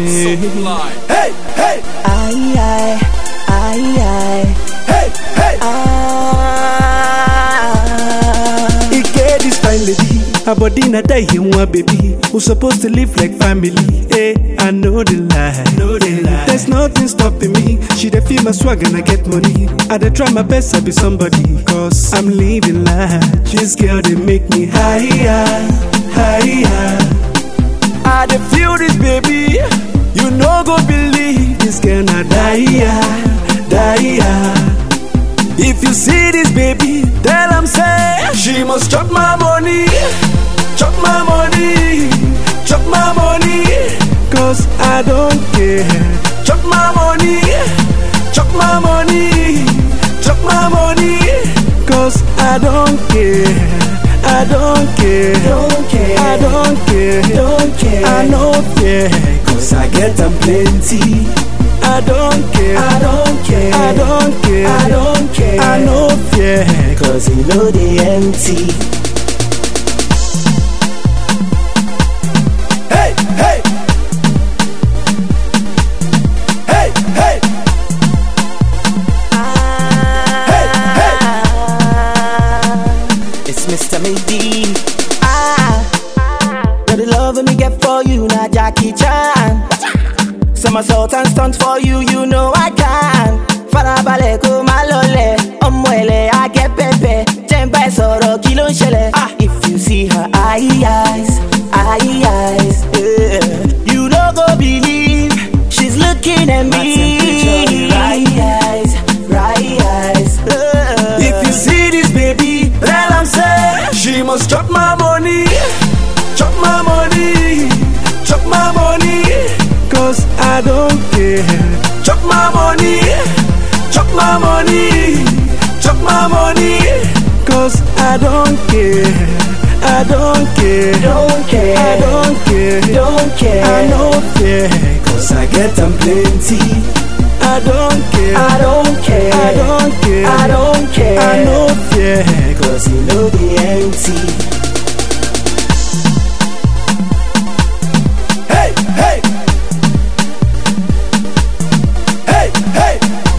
Hey, Hey, hey, Aye, aye, aye, aye. hey, hey. Ah. He get this fine lady, her body na die him one baby. Who supposed to live like family? Hey, I know the lie, know the lie. There's nothing stopping me. She dey feel my swag and I get money. I dey try my best to be somebody, cause I'm living life. This girl they make me higher, higher. I dey feel this baby. You no go believe this girl na die, die. If you see this baby, tell am say she must chop my money, chop my money, chop my money. Cause I don't care. Chop my money, chop my money, chop my money. Cause I don't care. I don't care. Don't care. I don't care. Don't care. I no fear. Cause I get them plenty. I don't care. I don't care. I don't care. I don't care. I no fear. Cause you know they empty. Hey, hey. Hey, hey. It's Mr. Maybe. Ah, now the love me get for you, now Jackie Chan. Somersault and stunt for you, you know I can. Farabalẹ̀ kó má lọlẹ̀, ọmọ ẹ̀lẹ̀ á gẹ́ pẹ́pẹ́. Jẹ́ ń bá ẹ sọ̀rọ̀ kí ló ń ṣẹlẹ̀? Ah, if you see her eye eyes, eye eyes, yeah. you no go believe she's looking at me. Right eyes, right eyes. yeah. If you see this baby, tell am say she must chop my money, chop my money, chop my money. Cause I don't care. Chop my money, chop my money, chop my money. Cause I don't care. I don't care. Don't care. I don't care. Don't care. I no fear. Cause I get them plenty. I don't care. I don't care. I don't care. I don't care. I no fear. Cause you know the empty. Hey, hey. Hey, hey.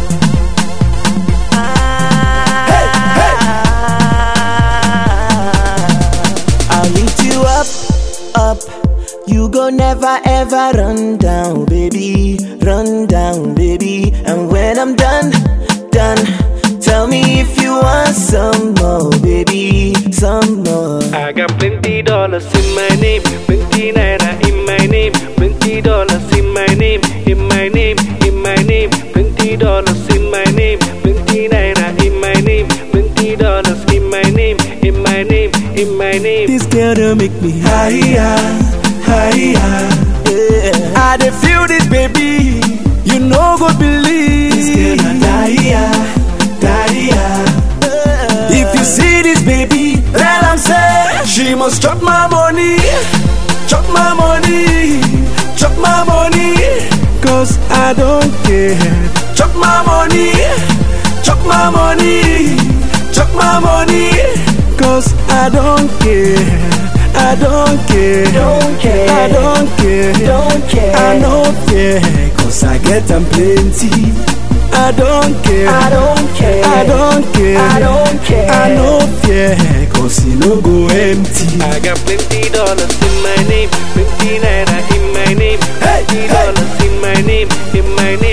I'll lift you up, up. You go never ever run down, baby. Run down, baby. And when I'm done, done. Tell me if you want some more, baby. Some more. I got plenty dollars in my name, plenty naira in my name, plenty dollars in my name, in my name, in my name, plenty dollars in my name, plenty naira in my name, plenty dollars in my name, in my name, in my name. This girl don't make me higher, higher. Yeah. I dey feel this baby, you no go believe. This girl na die, die. If you see this baby, tell am say she must chop my money, chop my money, chop my money. Cause I don't care. Chop my money, chop my money, chop my money. Cause I don't care. I don't care. Don't care. I don't care. Don't care. I no fear. Cause I get them plenty. I don't care. I don't care. I don't care. I don't care. I no fear. Cause you no go empty. I got plenty dollars in my name, plenty naira in my name, Hey, plenty hey. dollars in my name, in my name,